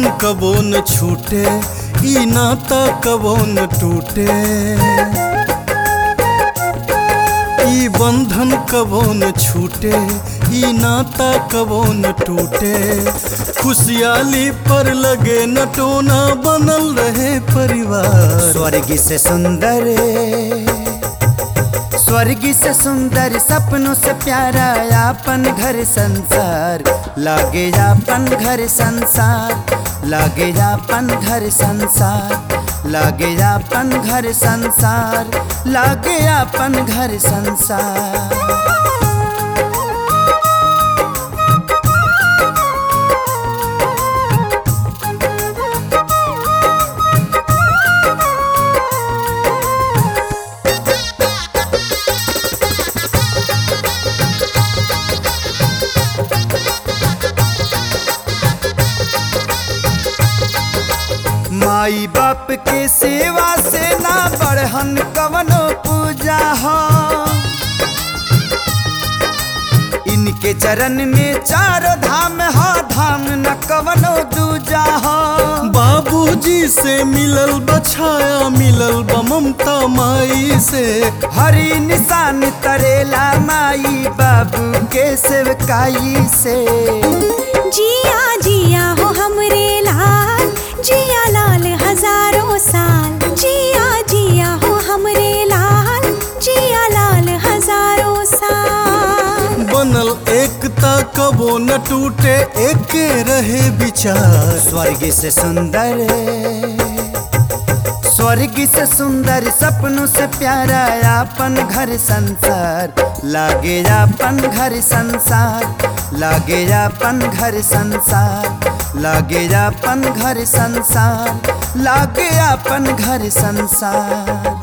बंधन कबो न छूटे ई नाता कबो न टूटे ई बंधन कबो न छूटे ई नाता कबो न टूटे खुशहाली पर लगे न टोना बनल रहे परिवार स्वर्ग से सुंदर स्वर्ग से सुंदर सपनों से प्यारा अपन घर संसार लागे अपन घर संसार लागे अपन घर संसार लागे अपन घर संसार लागे अपन घर संसार माई बाप के सेवा से ना बढ़हन कवनो पूजा हो इनके चरण में चार धाम हो धाम न कवनो दूजा हो बाबूजी से मिलल बछाया मिलल बा ममता माई से हरी निशान तरेला माई बाबू के सेवकाई से जिया जिया हो हमरे लाल जिया लाल हजारों साल जिया जिया हो हमरे लाल जिया लाल हजारों साल बनल एकता कबो न टूटे एके रहे विचार स्वर्ग से सुंदर स्वर्ग से सुंदर सपनों से प्यारा अपन घर संसार लागे अपन घर संसार लागे अपन घर संसार लागे अपन घर संसार लागे अपन घर संसार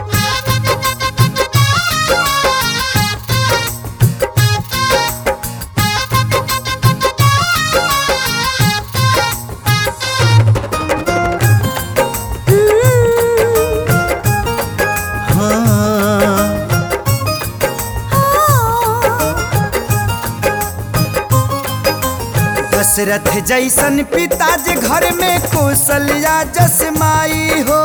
हाँ दशरथ जैसन पिताजी घर में कौशल्या जस माई हो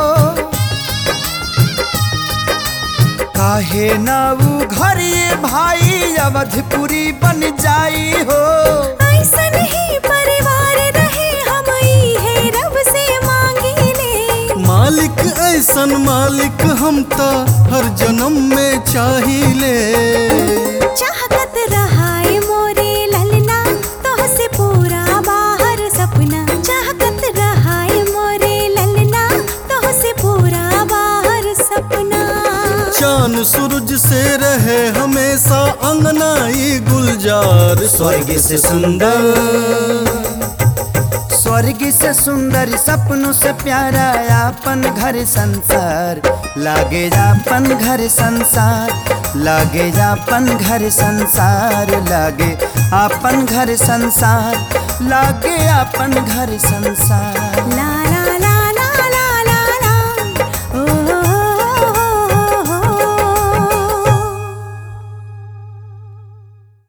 काहे ना ऊ घर ये भाई अवधपुरी बन जाई हो ऐसन ही परिवार रहे हम है रब से मांगिले मालिक ऐसन मालिक हम ता हर जन्म में चाहिले चाहत रहाए मोरे ललना तोह से पूरा बाहर सपना चाहत रहाए मोरे ललना तोह से पूरा बाहर सपना चांद सूरज से रहे हमेशा अंगनाई गुलजार स्वर्ग से सुंदर स्वर्ग से सुंदर सपनों से प्यारा अपन घर संसार लागे अपन घर संसार लागे अपन घर संसार लागे अपन घर संसार लागे अपन घर संसार ला ला